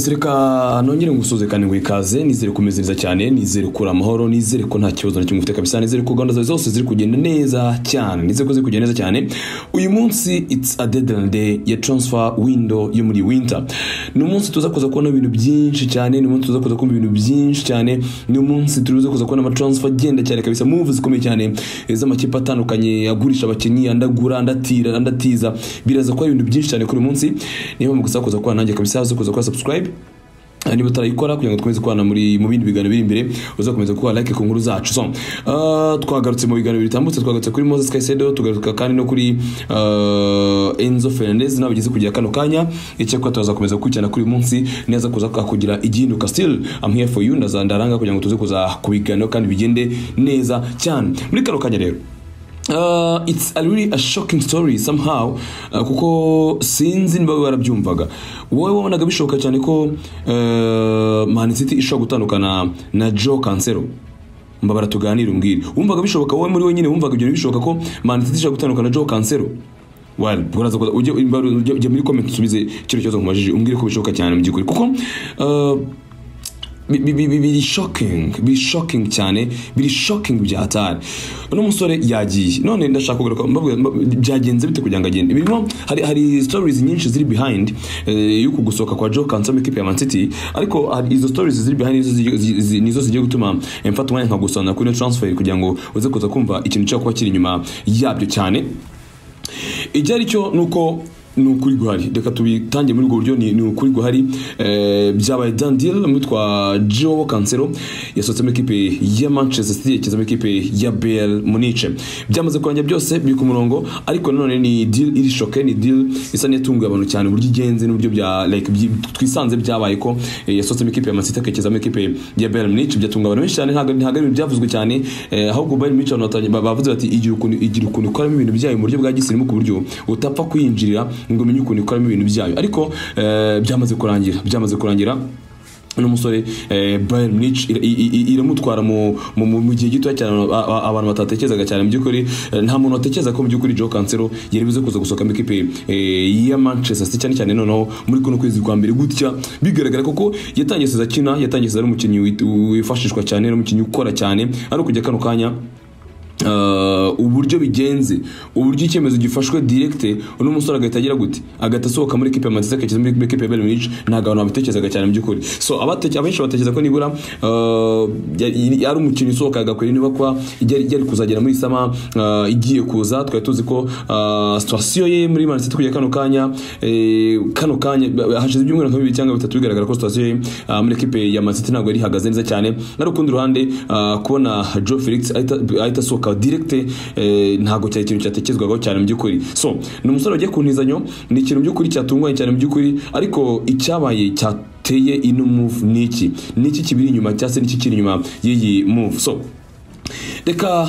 reka nongere ngusuhuze kandi ngo ikaze nizere kumezereza cyane nizere kuri amahoro nizere ko nta kibazo na kimwe ufite kabisa nizere ko gahunda zawe zose ziri kugenda neza cyane nizere ko ziri kugenda neza cyane uyu munsi it's a deadline day ya transfer window yo muri winter ni umunsi tuza kuza kubona ibintu byinshi cyane ni umunsi tuza kuza kumva ibintu byinshi cyane ni umunsi tuza kuza kubona amatransfer agenda cyane kabisa move zikomeye cyane z'amakipe atandukanye agurisha abakinnyi andagura andatira andatiza biraza kuba ibintu byinshi cyane kuri uyu munsi niyo mpamvu gusa kuza kubona nanjye kabisa zo kuza kuba subscribe niba utarayikora kugira ngo dukomeze kubana muri mu bindi biganiro biri imbere uzakomeza kuba like ku nkuru zacu so uh, twagarutse mu biganiro bitambutse twagarutse kuri Moses Caicedo tugaruka kandi no kuri uh, Enzo Fernandez nabigeze kugira kano kanya icyakora tuzakomeza gukurikirana kuri uyu munsi neza kuza kugira igihinduka still I'm here for you ndazandaranga kugira ngo tuze kuza kubiganiro kandi bigende neza cyane muri kano kanya rero Uh, it's a really a shocking story somehow uh, kuko sinzi niba warabyumvaga wowe wabonaga bishoboka cyane ko uh, Man City ishobora gutandukana na Joe Cancelo mbabara tuganire umbwire wumvaga bishoboka wowe muri wenyine wumvaga ibyo bishoboka ko Man City ishobora gutandukana na Joe Cancelo well uraza kuza ujye ujye muri comment usubize kino kibazo nkumajije umbwire ko bishoboka cyane mu by'ukuri kuko uh, biri shokingi biri shokingi cyane biri shokingi bya hatari uno musore yagiye none ndashaka kugaruka byagenze bite kugira ngo agende birimo hari hari sitorizi nyinshi ziri bihayindi y'uku gusohoka kwa joe kansoma ekipi ya mansiti ariko izo sitorizi ziri bihayindi nizo zigiye gutuma mfata umwanya nkagusobanura kuri ino taransiferi kugira ngo uze kuza kumva ikintu cyo kuba kiri inyuma yabyo cyane icyo ari cyo ni uko ni ukuri guhari reka tubitange muri ubwo buryo ni ukuri guhari byabaye dan deal mwitwa joe kansero yasohotsemo ekipe ya manchester city yashyizemo ekipe ya bel munice byamaze kurangira byose biri ku murongo ariko nanone ni deal iri shoke ni deal isa n'iyatunguye abantu cyane uburyo igenze n'uburyo bya like twisanze byabaye ko yasohotsemo ekipe ya masita akakizamo ekipe ya bel munice byatunga abantu benshi cyane ntabwo ntabwo ari byavuzwe cyane ahubwo bel munice abantu bavuze bati igira ukuntu ikoramo ibintu byayo mu buryo bwa gisirimu ku buryo utapfa kwinjirira ngo umenye ukuntu ikoramo ibintu byayo ariko byamaze kurangira byamaze kurangira uno musore bayern munich iramutwara mu gihe gitoya cyane abantu batatekerezaga cyane mu by'ukuri nta muntu watekereza ko mu by'ukuri joe cancelo yari buze kuza gusohoka mu ikipe ya manchester city cyane cyane noneho muri kuno kwezi kwa mbere gutya bigaragara koko yatangiye seza akina yatangiye seza ari umukinnyi wifashishwa cyane ari umukinnyi ukora cyane ari ukujya kano kanya uburyo bigenze uburyo icyemezo gifashwe diregite uno musore agahita agira gute agahita asohoka muri ekipe ya manchester akageza muri ekipe ya bayern munich ntabwo abantu babitekerezaga cyane mu by'ukuri so abenshi batekereza ko nibura ari umukino usohoka agakwira niba kuba yari kuzagera muri sama igiye kuza twari tuzi ko situwasiyo ye muri manchester kujya kano kanya kano kanya hashize ibyumweru nka bibiri cyangwa bitatu bigaragara ko situwasiyo ye muri ekipe ya manchester ntabwo yari ihagaze neza cyane ari ukundi ruhande kubona joe felix ahita asohoka kugaruka directe eh, ntago cyari ikintu cyatekerezwagaho cyane mu by'ukuri so ni umusore wagiye kuntizanyo ni ikintu by'ukuri cyatunguranye cyane mu by'ukuri ariko icyabaye cyateye ino move ni iki ni iki kibiri inyuma cyangwa se ni iki kiri inyuma y'iyi move so reka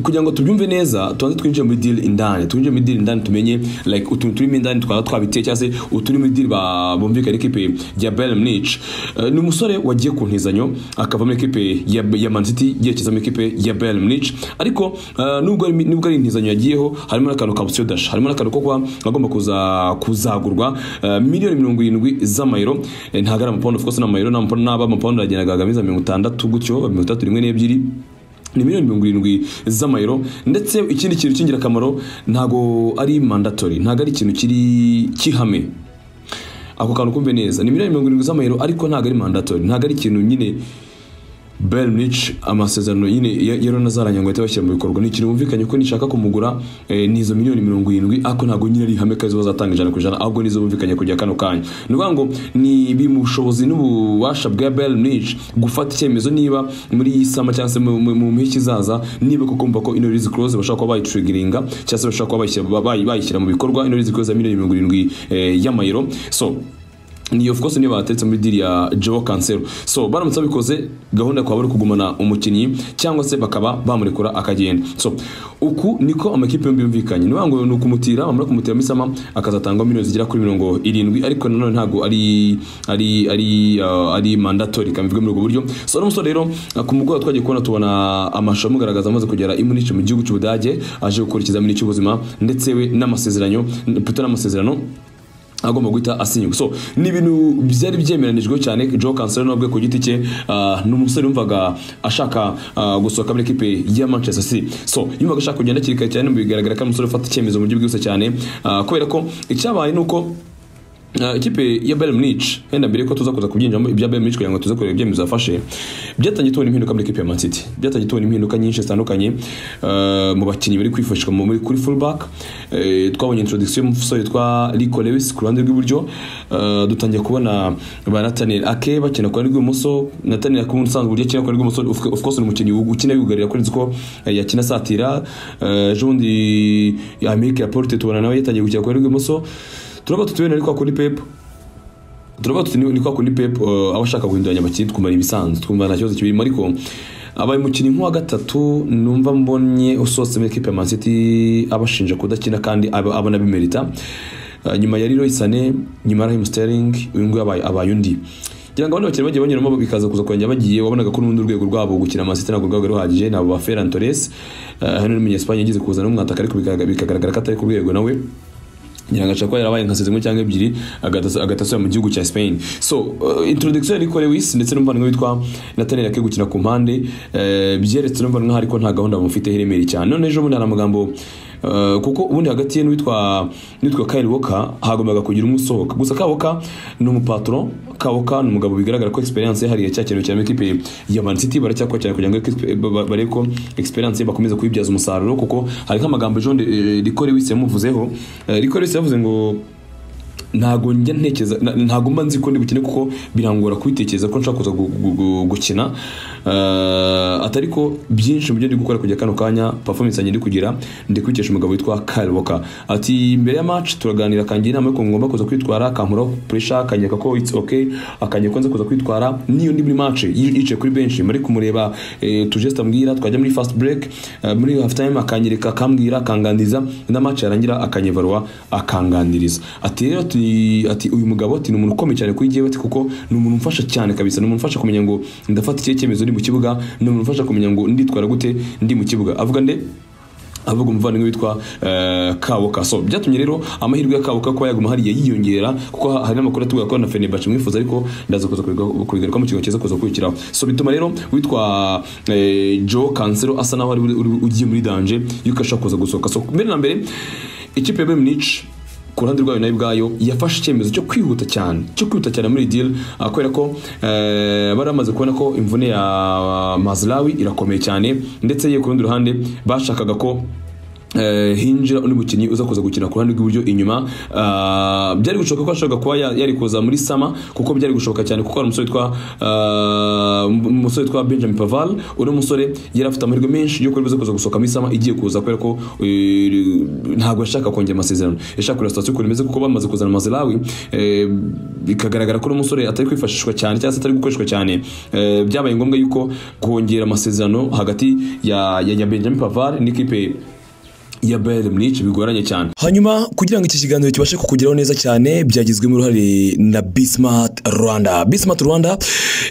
kugira ngo tubyumve neza tubanze twinjire muri deal indani twinjire muri deal indani tumenye like utuntu turimo indani twaba twabiteye cyangwa se uturi muri deal bumvikana ekipe ya Bayern Munich ni umusore wagiye ku ntizanyo akava muri ekipe ya, ya Man City yerekeza muri ekipe ya Bayern Munich ariko nubwo nubwo ari intizanyo yagiyeho harimo n'akantu ka option dash harimo n'akantu ko kuba agomba kuza kuzagurwa miliyoni mirongo irindwi z'amayero ntabwo ari amapound of course n'amayero n'aba amapound aragendaga agamiza mirongo itandatu gutyo mirongo itandatu rimwe n'ebyiri ni miliyoni mirongo irindwi z'amayero ndetse ikindi kintu cy'ingirakamaro ntabwo ari mandatori ntabwo ari ikintu kiri kihame ako kantu kumve neza ni miliyoni mirongo irindwi z'amayero ariko ntabwo ari mandatori ntabwo ari ikintu nyine Bayern Munich amasezerano nyine yero nazaranye ngo bashyira mu bikorwa ni ikintu bumvikanye ko nishaka kumugura eh, nizo miliyoni mirongo irindwi ariko ntabwo nyine ari ihame ko arizo bazatanga ijana ku ijana ahubwo nizo bumvikanye kujya kano kanya ni ukuvuga ngo ni biri mu bushobozi n'ububasha bwa Bayern Munich gufata icyemezo niba muri iyi sama cyangwa se mu mpeshyi izaza niba kuko mva ko ino risk clause bashobora kuba bayitriggeringa cyangwa se bashobora kuba bayishyira mu bikorwa ino risk clause ya miliyoni mirongo irindwi eh, y'amayero so ni of course niyo bateretse muri diri ya Joe Cancelo so baramutse babikoze gahunda kwaba ari kugumana umukinnyi cyangwa se bakaba bamurekura akagenda so uku niko amakipe yombi yumvikanye ni ngo ni ukumutira bamara kumutira muri sama akazatangwa miliyoni zigera kuri mirongo irindwi ariko nanone ntabwo ari ari ari uh, ari mandatory kamvigwe muri ubwo buryo so n'umusore rero ku mugoroba twagiye kubona tubona amashusho amugaragaza amaze kugera i Munich mu gihugu cy'Ubudage aje gukora ikizamini cy'ubuzima ndetse we n'amasezerano puto n'amasezerano agomba guhita asinywa so ni ibintu byari byemeranijwe cyane joe kanseri n'ubwe ku giti cye ah, ni umusore yumvaga ashaka ah, gusohoka muri ekipe ya manchester city so yumvaga ashaka kugenda hakiri kare cyane bigaragara ko ari umusore ufata icyemezo mu buryo bwihuse cyane ah, kubera ko icyabaye ni uko Uh, ikipe ya Bayern Munich wenda mbere ko tuza kuza kubyinjiramo ibya Bayern Munich kugira ngo tuze kureba ibyemezo yafashe byatangiye tubona impinduka muri ikipe ya Man City byatangiye tubona impinduka nyinshi zitandukanye uh, mu bakinnyi bari kwifashishwa mu- muri kuri fullback Eh, twabonye introduction y'umusore witwa Rico Lewis ku ruhande rw'iburyo Uh, dutangiye kubona ba Nathaniel Ake bakina ku ruhande rw'ibumoso Nathaniel Ake usanzwe uburyo akina ku ruhande rw'ibumoso of of course ni umukinnyi ukina yugarira kuri ko eh, yakina asatira Eh, ejo bundi Amerika ya Porte tubona nawe yatangiye gukina ku ruhande rw'ibumoso turaba tutubene ariko kuri pep turaba tuti ni kwa kundi pep uh, aba ashaka guhinduranya abakinnyi twumva ni ibisanzwe twumva nta kibazo kibirimo ariko abaye umukinnyi nk'uwa gatatu numva mbonye usohotse muri ekipe ya Man City abashinja kudakina kandi aba- abona bimerita uh, nyuma ya Leroy Sané nyuma ya Raheem Sterling uyu nguyu abaye abaye undi ngira ngo abandi bakinnyi bagiye banyuramo bikaza kuza kongera bagiye wabonaga ko n'urundi rwego rwabo gukina Man City ntabwo rwaba ruhagije nabo ba Ferran Torres uh, hano n'umunyespagne yagize kuzana umwataka ariko bikagaragara bikagaragara ko atari ku rwego nawe nyirangashaka ko yarabaye nka sezimwe cyangwa ebyiri agahita agahita asubira mu gihugu cya Spain so uh, introduction yari kore wisi ndetse n'umuvandimwe witwa Nathaniel Ake gukina ku mpande eh, byeretse n'umuvandimwe nkaho ariko nta gahunda bamufite iremereye cyane none ejo bundi hari amagambo eh, kuko ubundi hagati ye n'uwitwa n'uwitwa Kyle Walker hagombaga kugira umwe usohoka gusa kawoka ni umupatron kawoka ni umugabo bigaragara ko experience ye hariya cya kintu cyane ekipe ya Man City baracyakora cyane kugira ngo ekipe- ba- barebe ko experience ye bakomeza kuyibyaza umusaruro kuko hari nk'amagambo John eh, Rikore wisi yamuvuzeho Eh, Rikore wisi yavuze ngo ntago njya ntekereza na- ntago mba nzi ko ndi gukina kuko birangora kubitekereza ko nshaka kuza gu- gu- gu- gukina Eh, atari ko byinshi mu byo ndi gukora kujya kano kanya performance yanjye ndi kugira ndi kwikesha umugabo witwa Kyle Walker ati mbere ya match turaganira akangira inama y'ukuntu ngomba kuza kwitwara akankuraho pressure akanyereka ko it's okay akanyereka ko nza kuza kwitwara niyo ndi muri match y- yicaye kuri bench mari kumureba eh, tujesta ambwira twajya muri fast break eh, muri half time akanyereka akambwira akangandiza na match yarangira akanyevarwa akanganiriza ati rero ati- ati uyu mugabo ati ni umuntu ukomeye cyane kuri jyewe ati kuko ni umuntu umfasha cyane kabisa ni umuntu umfasha kumenya ngo ndafata ikihe cyemezo ndi mu kibuga ni umuntu umfasha kumenya ngo nditwara gute ndi mu kibuga avuga nde avuga umuvandimwe witwa eh, Kawoka so byatumye rero amahirwe ya Kawoka kuba yaguma hariya yiyongera kuko ha- hari n'amakuru atubwira ko na Fenerbahce mwifuza ariko ndaza kuza kubiga- kubigaruka mu kigo cyiza kuza kwikiraho so bituma rero witwa eh, Joe Cancelo asa naho ari uri- uri- ugiye muri danger yuko ashaka kuza gusohoka so mbere na mbere ikipe ya Bayern Munich ku ruhande rwayo nayo ubwayo yafashe icyemezo cyo kwihuta cyane cyo kwihuta cyane muri iyi deal ah, kubera ko eh, bari bamaze kubona ko imvune ya Mazlawi irakomeye cyane ndetse ye ku rundi ruhande bashakaga ko eh, hinjira undi mukinnyi uza kuza gukina ku ruhande rw'iburyo inyuma Ah, byari gushoboka ko ashobora kuba ya- yari kuza muri sama kuko byari gushoboka cyane kuko hari umusore witwa ah, umusore witwa Benjamin Paval uri musore yari afite amahirwe menshi yo kuba kuza gusohoka muri sama igiye kuza kubera ko eh, ntabwo yashaka kongera amasezerano yashaka kureba sitasiyo ukuntu imeze kuko bamaze kuzana Mazelawi eh, bikagaragara ko uno musore atari kwifashishwa cyane cyangwa se atari gukoreshwa cyane Eh, byabaye ngombwa yuko kongera amasezerano hagati ya ya- ya Benjamin Pavar n'ikipe ya Bayern Munich bigoranye cyane hanyuma kugira ngo iki kiganiro kibashe kukugeraho neza cyane byagizwemo uruhare na bismart rwanda bismart rwanda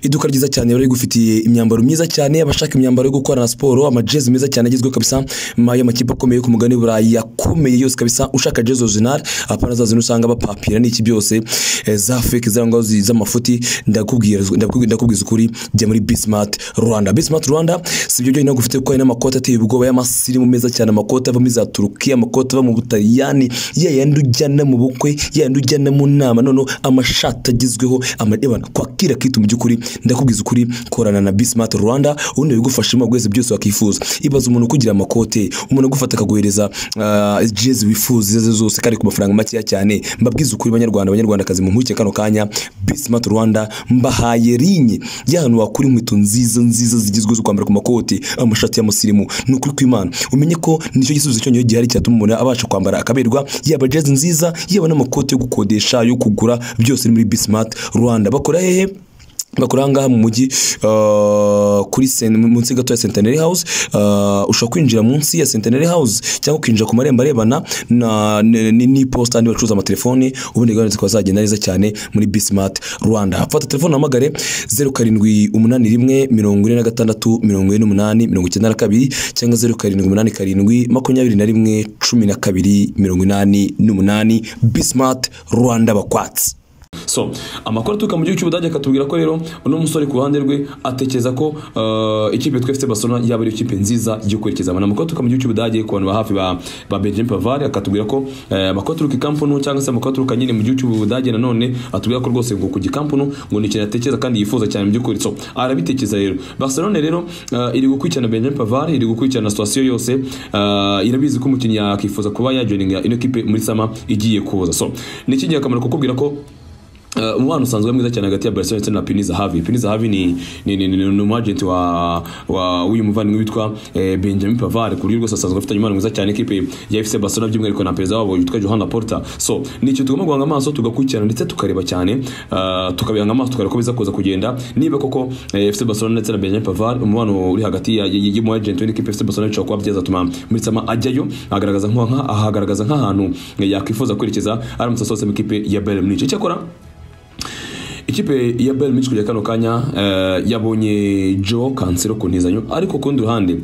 iduka ryiza cyane bari rigufitiye imyambaro myiza cyane abashaka imyambaro yo gukorana siporo amajezi meza cyane agezweho kabisa ma- y'amakipe akomeye yo ku mugani burayi yakomeye yose kabisa ushaka jezi original apana zazino usanga bapapira n'iki byose eh, za fake za ngaho zi- z'amafuti ndakubwira ndakubwira- ndakubwiza ukuri jya muri bismart rwanda bismart rwanda si ibyo byonyine gufite kuko hari n'amakoti ateye ubwoba y'amasirimu meza cyane amakoti ava muri za turukiya amakoti ava mu butaliyani ya yandi ujyana mu bukwe ya yandi ujyana mu nama noneho amashati agezweho amareba kwakira kitu mu by'ukuri ndakubwiza ukuri korana na bismart rwanda ubundi bigufashamo bwese byose wakifuza ibaza umuntu ukugira amakote umuntu agufata akaguhereza ah, jezi wifuza izo ari zo zose kandi ku mafaranga makeya cyane mbabwiza ukuri banyarwanda abanyarwandakazi mu nkurikije kano kanya bismart rwanda mbahaye rinye y'ahantu wakura inkweto nziza nziza zigezweho zo kwambara ku makoti amashati y'amusirimu ni ukuri kw'imana umenye ko nicyo gisubizo cyonyine gihari cyatuma umuntu abasha kwambara akaberwa yaba jezi nziza yaba n'amakoti yo gukodesha yo kugura byose ni muri bismart rwanda bakora hehe bakora ahangaha mu mujyi ah, kuri sen- munsi gato ya centenary house ah, ushobora kwinjira munsi ya centenary house cyangwa ukinjira ku marembo arebana na- n- n- n'iposita n'aho bacuruza amatelefoni ubundi gahunda zikaba zagenda neza cyane muri bismart rwanda fata telefone uhamagare zeru karindwi umunani rimwe mirongo ine na gatandatu mirongo ine n'umunani mirongo icyenda na kabiri cyangwa zeru karindwi umunani karindwi makumyabiri na rimwe cumi na kabiri mirongo inani n'umunani bismart rwanda bakwatsi so amakuru aturuka mu gihugu cy'ubudage akatubwira ko rero uno musore ku ruhande rwe atekereza ko eh, ikipe yitwa fc barcelona yaba ari ikipe nziza yo kwerekezamo ni amakuru aturuka mu gihugu cy'ubudage ku bantu ba hafi ba, ba benjamin pavar akatubwira ko eh, amakuru aturuka i kampunu cyangwa se amakuru aturuka nyine mu gihugu cy'ubudage nanone atubwira ko rwose ngo ku gikampunu ngo ni ikintu atekereza kandi yifuza cyane mu by'ukuri so arabitekereza rero barcelona rero eh, iri gukurikirana benjamin pavar iri gukurikirana situwasiyo yose eh, irabizi ko umukinnyi yakifuza kuba yajoininga ino kipe muri sama igiye kuza so ni iki akamaro kukubwira ko Uh, umubano usanzwe mwiza cyane hagati ya Barcelona ndetse na Piniza Havi Piniza Havi ni ni ni, ni, ni umagent wa wa uyu muvandimwe witwa eh, Benjamin Pavard ku buryo rwose asanzwe afitanye umubano mwiza cyane ikipe ya FC Barcelona by'umwihariko na perezida wabo witwa Johan Laporta so ni ikintu tugomba guhanga amaso tugakurikirana ndetse tukareba cyane uh, tukabihanga amaso tukareba ko biza kuza kugenda niba koko eh, FC Barcelona ndetse na Benjamin Pavard umubano uri hagati ya y'umu agent w'ikipe FC Barcelona bishobora kuba byazatuma muri sama ajyayo agaragaza nk'aha ahagaragaza nk'ahantu eh, yakwifuza kwerekeza aramutse asohotse mu ikipe ya Bayern Munich icyakora ikipe ya Bayern Munich kujya kano kanya eh, yabonye Joe Cancelo ku ntizanyo ariko kundi ruhande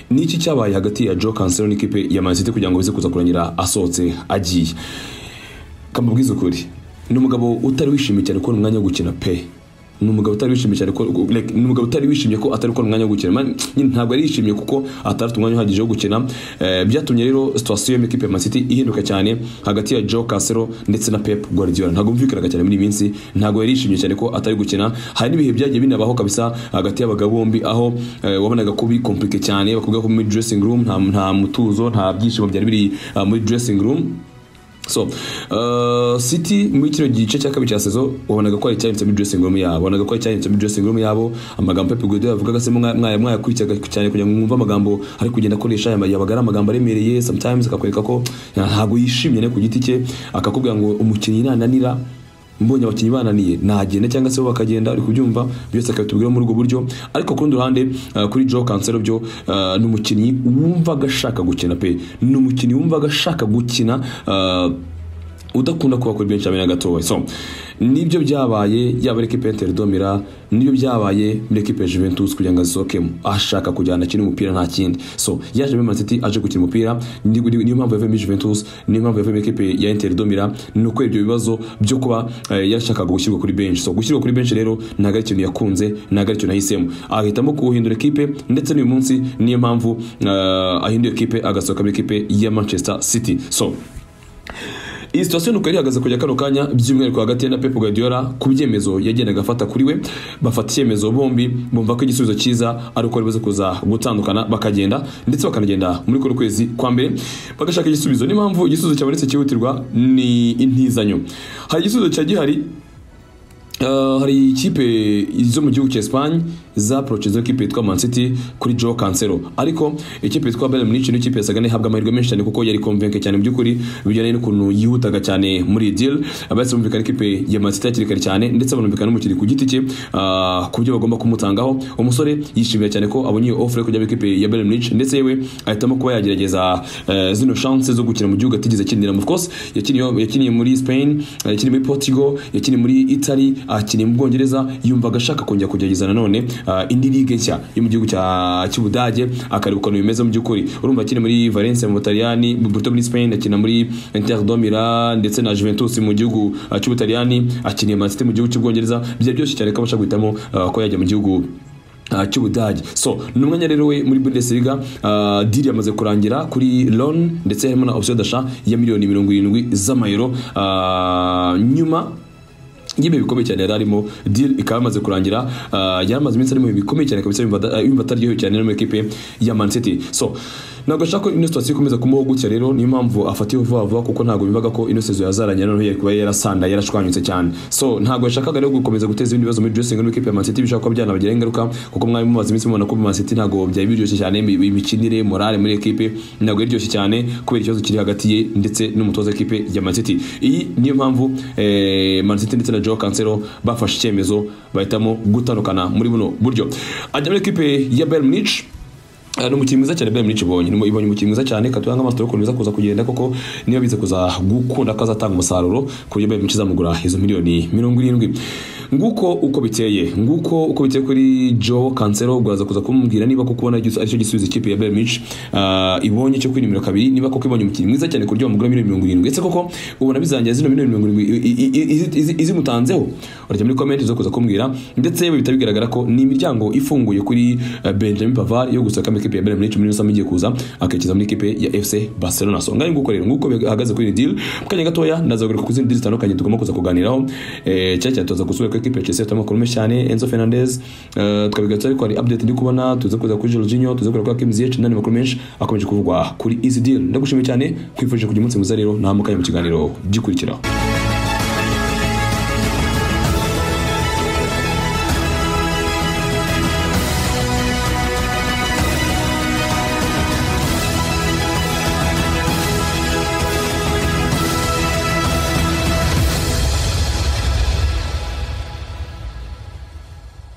ni iki cyabaye hagati ya Joe Cancelo n'ikipe ya Man City kugira ngo bize kuza kurangira asohotse agiye kamubwiza ukuri ni umugabo utari wishimiye cyane kubona umwanya wo gukina pe ni umugabo utari wishimiye cyane ko like, ni umugabo utari wishimiye ko atari kubona umwanya wo gukina Man- nyine ntabwo ari yishimiye kuko atari afite umwanya uhagije wo gukina Eh, byatumye rero situation y'ikipe ya Man City ihinduka cyane hagati ya Joe Cancelo ndetse na Pep Guardiola ntabwo mvikanaga cyane muri iyi minsi ntabwo yari yishimiye cyane ko atari gukina hari n'ibihe byagiye binabaho kabisa hagati y'abagabo bombi aho eh, wabonaga ko bikomplike cyane bakubwira ko muri dressing room nta, nta mutuzo nta byishimo byari biri ah, muri dressing room so uh, city muri kino gice cya kabiri cya sezo wabonaga ko ari icyahindutse muri dressing room yabo wabonaga ko ari icyahindutse muri dressing room yabo amagambo Pep Guardiola yavugaga se mwaya mwaya- mwayakurikizaga cyane kugira ngo mwumve amagambo ari kugenda akoresha yaba yabaga ari amagambo aremereye sometimes akakwereka ko ntabwo yishimye ne ku giti cye akakubwira ngo umukinnyi nananira mbonye abakinnyi bananiye nagenda cyangwa se bo bakagenda uri kubyumva byose akabitubwira muri ubwo buryo ariko ku rundi ruhande eh, kuri Joe Cancelo byo eh, ni umukinnyi wumvaga ashaka gukina pe ni umukinnyi wumvaga ashaka gukina eh, udakunda kuba kuri benshi na gatoya so nibyo byabaye yaba ari ekipe y'Inter domira nibyo byabaye muri ekipe ya Juventus kugira ngo azisohokemo ashaka kujyana akina umupira nta kindi so yaje muri Man City aje gukina umupira ni- ni- niyo mpamvu yavuye muri Juventus niyo mpamvu yavuye muri ekipe ya Inter domira ni uko ibyo bibazo byo kuba eh, yashakaga gushyirwa kuri benshi so gushyirwa kuri benshi rero ntabwo ari ikintu yakunze ntabwo ari ikintu yahisemo ahitamo kuhindura ekipe ndetse n'uyu munsi niyo mpamvu eh, ahinduye ekipe agasohoka muri ekipe ya Manchester City so iyi situation nuko yari ihagaze kujya kano kanya by'umwihariko hagati ye na Pep Guardiola ku byemezo yagendaga afata kuri we bafata icyemezo bombi bumva ko igisubizo cyiza ari uko bibaze kuza gutandukana bakagenda ndetse bakanagenda muri kuno kwezi kwa mbere bagashaka igisubizo niyo mpamvu igisubizo cyabonetse cyihutirwa ni intizanyo hari igisubizo cya gihari Uh, hari ikipe zo mu gihugu cya Espagne zaprochezeho ikipe yitwa Man City kuri Joao Cancelo ariko ikipe yitwa Bayern Munich ni ikipe yasaga n'ihabwa amahirwe menshi cyane kuko yari convince cyane mu by'ukuri bijyanye n'ukuntu yihutaga cyane muri iyi deal abahise bumvikana ikipe ya Man City hakiri kare cyane ndetse banumvikana n'umukiri ku giti cye uh, ku byo bagomba kumutangaho umusore yishimira cyane ko abonye iyo offer yo kujya muri ikipe ya Bayern Munich ndetse yewe ahitamo kuba yagerageza uh, zino chance zo gukina mu gihugu atigeze akinira of course yakiniye yakiniye muri Spain uh, yakiniye muri Portugal yakiniye muri Italy akiniye mu Bwongereza yumvaga ashaka kongera kugerageza nanone ah, indi ligue nshya yo mu gihugu cya- cy'Ubudage akareba ukuntu bimeze mu by'ukuri urumva akina muri Valencia mu Butaliyani mu- mu- muri Spain akina muri Inter de Milan ndetse na Juventus mu gihugu ah, cy'Ubutaliyani akiniye Man City mu gihugu cy'Ubwongereza byari byoroshye cyane ko abasha guhitamo ah, ko yajya mu gihugu Uh, cy'ubudage so ni umwanya rero we muri bundesliga uh, diri yamaze kurangira kuri loan ndetse harimo na option dasha ya miliyoni mirongo irindwi z'amayero uh, nyuma y'ibihe bikomeye cyane yari arimo deal ikaba yamaze kurangira uh, yari amaze iminsi ari mu bihe bikomeye cyane kabisa yumva ada- yumva ataryohewe cyane no mu ikipe ya man city so ntabwo ashaka ko ino situwasiyo ikomeza kumubaho gutya rero niyo mpamvu afatiwe vuba vuba kuko ntabwo bivaga ko ino sezo yazaranye noneho yari kuba yarasanda yarashwanyutse cyane so ntabwo yashakaga rero gukomeza guteza ibindi bibazo muri dressing room ikipe ya Man City bishobora kuba byanabagiraho ingaruka kuko mwari mumaze iminsi mubona ko Man City ntabwo byari biryoshye cyane imi- imikinire morale muri ekipe ntabwo yaryoshye cyane kubera ikibazo kiri hagati ye ndetse n'umutoza w'ikipe ya Man City iyi niyo mpamvu eh, Man City ndetse na Joao Cancelo bafashe icyemezo bahitamo gutandukana muri buno buryo ajya muri ekipe ya Bayern Munich Ah, ni umukinnyi mwiza cyane Bayern Munich ibonye Ni- ibonye umukinnyi mwiza cyane katuyanga amaso ukuntu biza kuza kugenda koko niba bize kuza gukunda ko azatanga umusaruro ku buryo Bayern Munich izamugura izo miliyoni mirongo irindwi nguko uko biteye nguko uko biteye kuri Joe Cancelo gwaza kuza kumubwira niba kuko ubona igisu- aricyo gisubizo ikipe ya Bayern Munich ah, ibonye cyo kwinimira kabiri niba koko ibonye umukinnyi mwiza cyane ku buryo bamugura miliyoni mirongo irindwi ese koko ubona bizarangira zino miliyoni mirongo irindwi i- i- i- izi- izi- izimutanzeho urajya muri comment zo kuza kumbwira ndetse yewe bitari bigaragara ko ni imiryango ifunguye kuri eh, Benjamin Pavard yo gusaka muri ekipe ya Bayern Munich muri Nusam igiye kuza akikiza muri ekipe ya FC Barcelona so ngaye nguko rero nguko bihagaze kuri iyi deal mu kanya gatoya ndazagaruka ku zindi deal zitandukanye tugomba kuza kuganiraho eh cyane cyane tuza gusubira kuri ekipe ya Chelsea turimo kurumesha cyane Enzo Fernandez eh, twabigarutse ariko hari update ndi kubona tuza kuza kuri Jorginho tuza kuza kuri Kim Ziyech n'andi makuru menshi akomeje kuvugwa kuri izi deal ndagushimiye cyane kwifurije kugira umunsi mwiza rero nta mu kanya mu kiganiro gikurikiraho